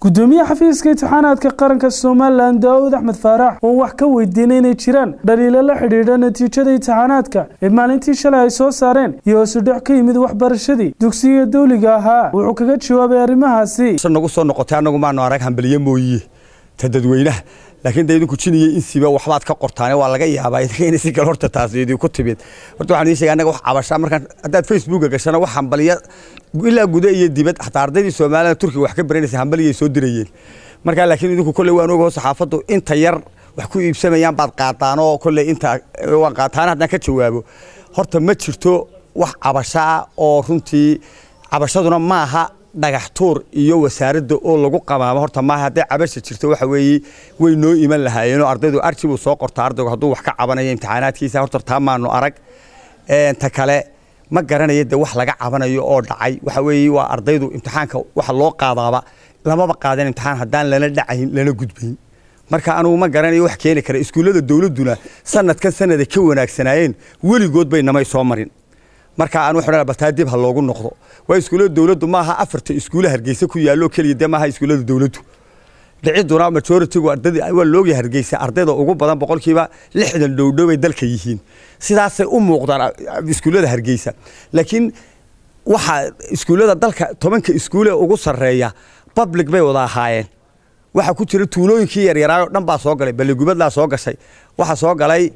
gudoomiye xafiiska imtixaanaadka qaranka somalilan daawud axmed faarax oo wax ka weydiinay inay jiraan dhaliilo la xidhiidha natiijada imtixaanaadka ee maalintii shalay ay soo saareen iyo hoosudhac ka yimid waxbarashadii dugsiga dawliga ahaa wuxuu kaga jawaabay arrimahaasi nagu soo noqotay annagu maanu arag hambaliye mooye ta dadweynaha laakiin dee idinku jiniya insiba waxbaad ka qortaane waa laga yaabaa idinka inay si kale horta taasi idinku timid horta waxaan idiin sheegay annaga wax cabashaa markaan haddaad facebooka gashana wax hambaliya ilaa guda iyo dibad xataa ardaydii soomaalida turkiga wax ka baranaysa hambaliyay soo dirayeen markaa laakiin idinku kolley waan ogaho saxaafaddu inta yar wax ku iibsamayaan baad qaataan oo kolley inta waan qaataan haddaan ka jawaabo horta ma jirto wax cabashaa oo runtii cabashaduna maaha dhagax tuur iyo wasaaradda oo lagu qabaamo horta maaha hadday cabasha jirto waxa weeye way noo iman lahaayeenoo ardaydu arji buu soo qortaa ardaygu hadduu wax ka cabanayo imtixaanaadkiisa horta taa maanu arag ta kale ma garanayo dee wax laga cabanayo oo dhacay waxa weeye waa ardaydu imtixaanka waxa loo qaadaaba lamaba qaadan imtixaan haddaan lana dhacayn lana gudbayn marka anugu ma garanayo wax keeni kara iskuullada dowladduna sanadkan sanada ka wanaagsanaayeen weligood bay namay soo marin marka aan wuxuu bataa dib ha loogu noqdo waa iskuullada dowladdu maaha afarta iskuulla hargeysa ku yaallo keliya dee maaha iskuullada dowladdu dhiciduna majoritigu ardayda waa looga hargeysa ardayda ugu badan boqolkiiba lixdan dhowdhoway dalka yihiin sidaasay u muuqdaan iskuullada hargeysa laakiin waxa iskuullada dalka tobanka iskuule ugu sarreeya public bay wada ahaayeen waxaa ku jira tuulooyinkii yaryaraayoo dhan baa soo galay balligubadlaa soo gashay waxaa soo galay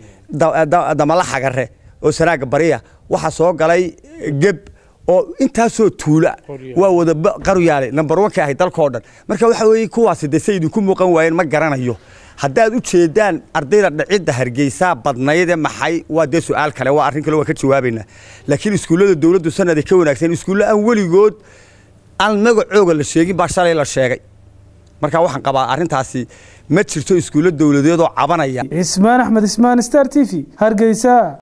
damala xagare oo sanaaga bariya waxaa soo galay geb oo intaasoo tuula waa wada qaryaale number one ka ahay dalkao dhan marka waxa weeye kuwaasi dee say idinku muuqan waayeen ma garanayo haddaad u jeedaan ardayda dhicidda hargeysaa badnayde maxay waa dee su-aal kale waa arrin kale waa ka jawaabaynaa laakiin iskuullada dowladdu sanada ka wanaagsan iskuulle aan weligood aan magacooga la sheegin baa shalay la sheegay marka waxaan qabaa arrintaasi ma jirto iskuullo dowladeed oo cabanaya cismaan axmed ismaan star t v hargeysa